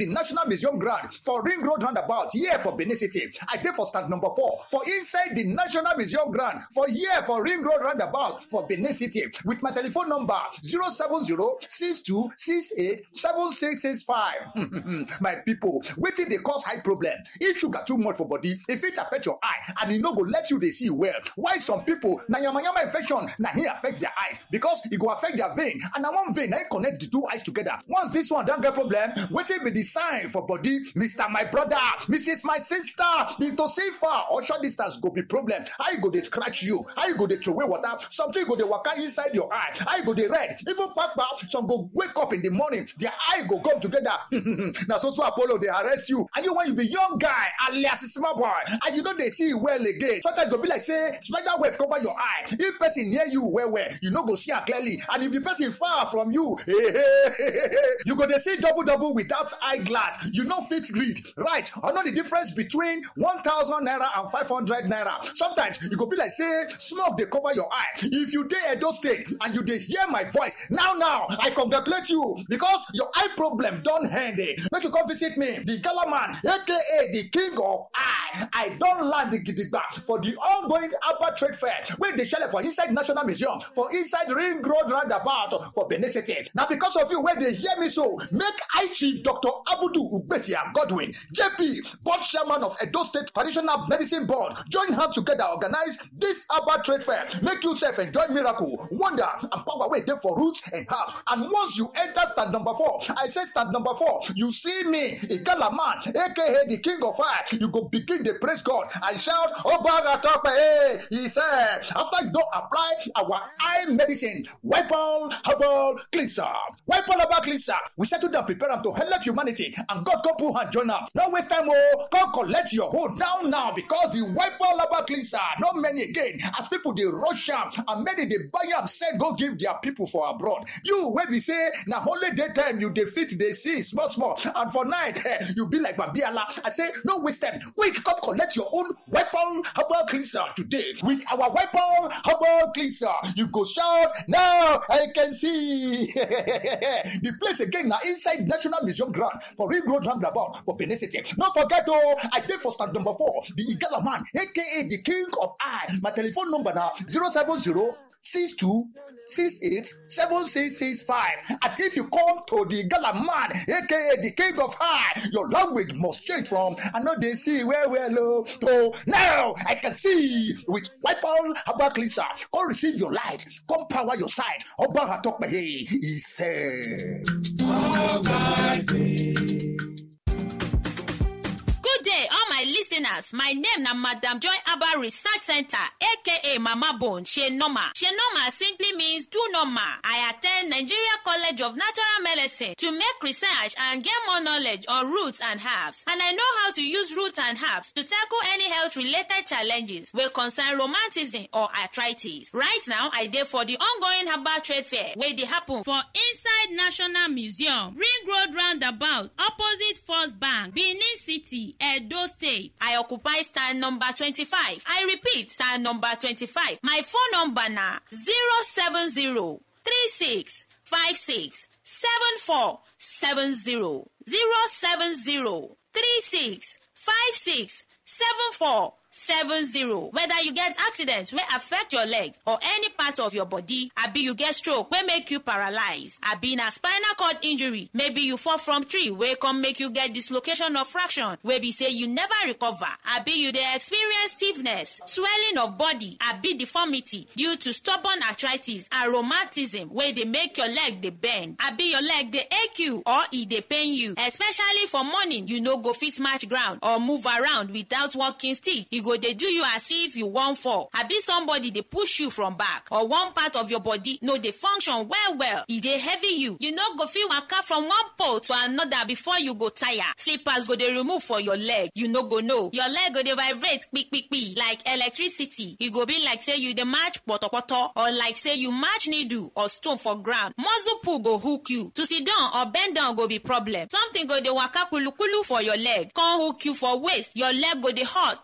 the national museum ground for ring road roundabout here for benin city i dey for stand number four for inside the national museum ground for here for ring road roundabout for benin city with my telephone number zero seven zero six two six eight seven six six five my people wetin dey cause high problem if sugar too much for body e fit affect your eye and e no go let you dey see well why some people na yamayama infection na hin affect their eyes because e go affect their vein and na one vein na hin connect the two eyes together once this one don get problem wetin be the sign for body mr my brother mrs my sister mr safer or short distance go be problem how e go dey scratch you how e go dey throway water something go dey waka inside your eye how e go dey red even kpakpa some go wake up in the morning their eye go come together na so so apollo dey arrest you and you when you be young guy alias small boy and you no dey see well again sometimes e go be like say spider web cover your eye if person near you well well you no go see am clearly and if the person far from you you go dey see double double without eyeglass you no fit read right or know the difference between one thousand naira and five hundred naira sometimes e go be like say smoke dey cover your eye if you dey edo state and you dey hear my voice now now i congratulate you because your eye problem don end eh make you come visit me the gala man aka the king of eye i don land gidigba for the ongoing Abba trade fair wey dey shele for inside national museum for inside ring road roundabout for benin city na because of you wey dey hear me so make eye chief dr abudu ugbesia godwin jp board chairman of edo state traditional medicine board join hand together organize this Abba trade fair make you sef enjoy miracle wonder and power wey dey for roots and herbs and once you enter stand number four i say stand number four you see me igala man aka the king of fire you go begin dey praise god and shout obaga tope eh he said after you don apply our eye medicine wipol herbal cleanser wipol herbal cleanser we settle down prepare am to help humanity and god come put hand join am no waste time o come collect your hold now now because the wipol herbal cleanser no many again as people dey rush am and many dey buy am sell go give their people for abroad you wey be say na only daytime you dey fit dey see small small and for night eh, you be like babiala i say no waste time quick come collect your own weapon herbal cleanser today with our weapon herbal cleanser you go shout now i can see the place again na inside national museum ground for ring road roundabout for benin city no forget o i dey for stand number four the igala man aka the king of eye my telephone number na zero seven zero six two six eight seven six six five and if you come to the gala man aka the king of high your language must change from i no dey see well well o to now i can see with wipol herbal cleanser come receive your light come power your side ọba atọpẹyẹ he said. Good day, all my listeners. My name na Madam Joy Abba Research Center, aka Mama Bone, She Normal. She Normal simply means do normal. I attend Nigeria College of Natural Medicine to make research and get more knowledge on roots and herbs. And I know how to use roots and herbs to tackle any health related challenges wey concern romanticism or arthritis. Right now, I dey for the ongoing herbal trade fair wey dey happen for inside National Museum, Ring Road Roundabout, opposite First Bank, Benin City, Edo State. I occupy stand number 25. I repeat, stand number 25. My phone number na 070 36 56 74 70 070 36 56 74 seven zero whether you get accident wey affect your leg or any part of your body abi you get stroke wey make you paralyze abi na spinal cord injury maybe you fall from tree wey come make you get dislocation of fraction wey be say you never recover abi you dey experience stiffness swelling of body abi deformity due to stubborn arthritis and rheumatism wey dey make your leg dey bend abi your leg dey ache you or e dey pain you especially for morning you no go fit match ground or move around without walking stick e go dey do you as if you wan fall abi somebody dey push you from back or one part of your body no dey function well well e dey heavy you you no go fit waka from one pole to another before you go tire slippers go dey remove for your leg you no go know your leg go dey vibrate kpikpikpi like electricity e go be like say you dey match potopoto or like say you match needle or stone for ground muscle pull go hook you to sit down or bend down go be problem something go dey waka kulukulu for your leg come hook you for waist your leg go dey hot dey pepper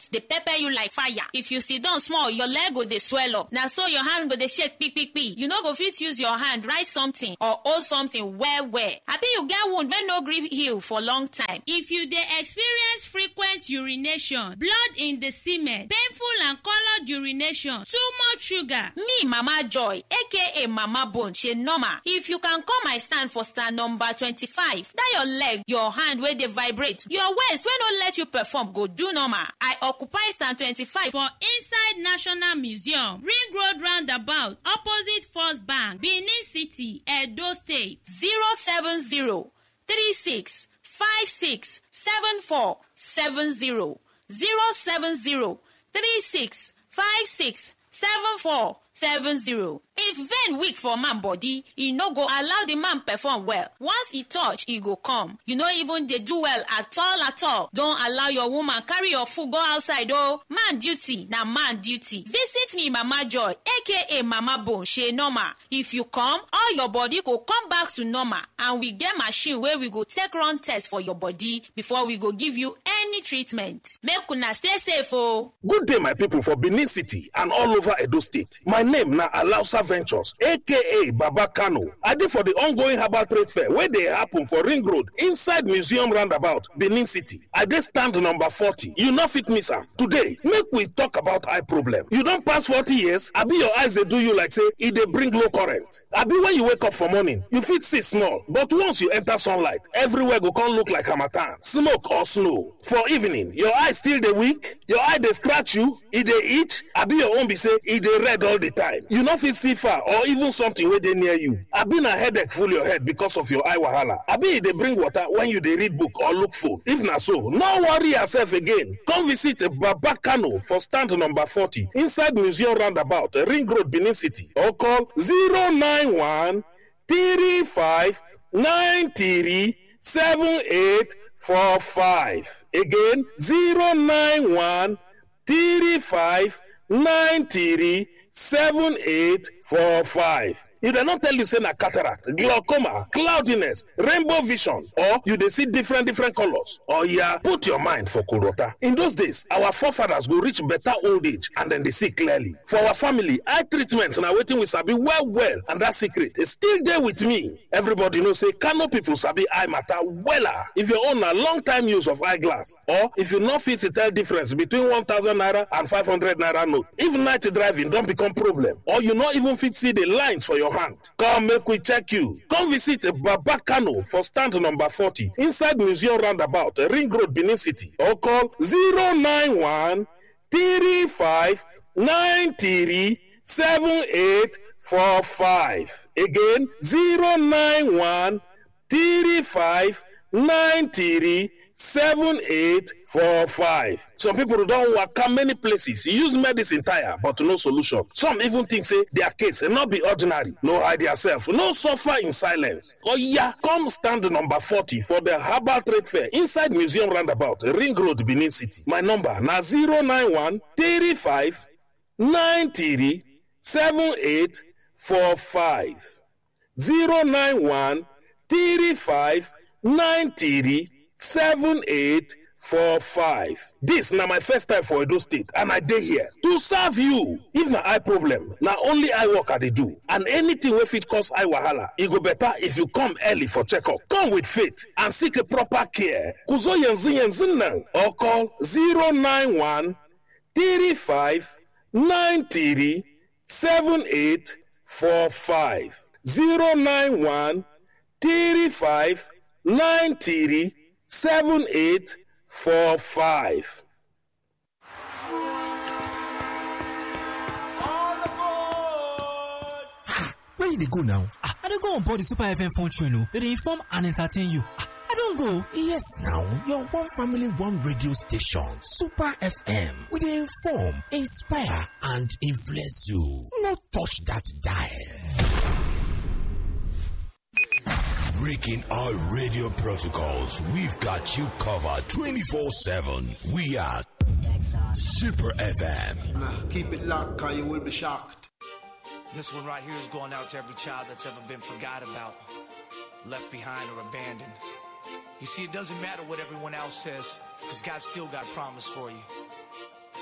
pepper you like fire if you sit down small your leg go dey swell up na so your hand go dey shake kpikpikpi you no go fit use your hand write something or hold something well well abi you get wound wey no gree heal for long time if you dey experience frequent urination blood in the semen painful and coloured urination too much sugar me mama joy aka mama bone shey normal if you can come my stand for stand number twenty-five that your leg your hand wey dey vibrate your waist wey no let you perform go do normal i occupy stand twenty-five for inside national museum ring road roundabout opposite first bank benin city edo state zero seven zero three six five six seven four seven zero zero seven zero three six five six seven four seven zero. if vein weak for man body e no go allow the man perform well once e touch e go come you no even dey do well at all at all don allow your woman carry your food go outside o man duty na man duty visit me mama joy aka mama bone shey normal if you come all your body go come back to normal and we get machine wey we go take run test for your body before we go give you any treatment make una stay safe o. good day my people for benin city and all over edo state my name na alausa ventures aka baba kano i dey for di ongoing herbal trade fair wey dey happen for ring road inside museum roundabout benin city i dey stand number forty you no fit miss am today make we talk about eye problem you don pass forty years abi your eyes dey do you like say e dey bring low current abi when you wake up for morning you fit see small but once you enter sunlight everywhere go come look like harmattan smoke or snow for evening your eye still dey weak your eye dey scratch you e dey itch abi your own be say e dey red all the time you no fit see far or even something wey dey near you abi na headache full your head because of your eye wahala abi e dey bring water when you dey read book or look phone if na so no worry yourself again come visit baba kano for stand number forty inside museum roundabout ring road benin city or call zero nine one three five nine three seven eight four five again zero nine one three five nine three seven eight four five. if dem no tell you say na cataract glaucoma cloudiness rainbow vision or you dey see different different colors oya put your mind for kolota in those days our forefathers go reach better old age and dem dey see clearly for our family eye treatment na wetin we sabi well well and that secret still dey with me everybody know say kano people sabi eye matter wella if your own na long time use of eyeglass or if you no fit tell difference between one thousand naira and five hundred naira note if night driving don become problem or you no even fit see the lines for your hand come make we check you come visit baba kano for stand number forty inside museum roundabout ring road benin city or call zero nine one three five nine three seven eight four five again zero nine one three five nine three seven eight four five. some people don waka many places use medicine tire but no solution some even think say their case no be ordinary no hide yourself no suffer in silence oya come stand number forty for the herbal trade fair inside museum roundabout ring road benin city my number na zero nine one three five nine three seven eight four five zero nine one three five nine three seven eight four five. This na my first time for Edo State and I dey here to serve you. If na eye problem, na only eye work I dey do and anything wey fit cause eye wahala, e go better if you come early for checkup. Come with faith and seek a proper care. Kuzo yanzu yanzu nan or call 091 35 93 7845. 091 35 93 7845. where you dey go now? Ah, I dey go on board the Super FM phone train o. They dey inform and entertain you. Ah, I don go. Yes now, your one family one radio station, Super FM. We dey inform, inspire and influence you. No touch that dial. Breaking our radio protocols, we've got you covered 24-7. We are Super FM. Nah, keep it locked, cause you will be shocked. This one right here is going out to every child that's ever been forgot about, left behind or abandoned. You see, it doesn't matter what everyone else says, because God still got promise for you.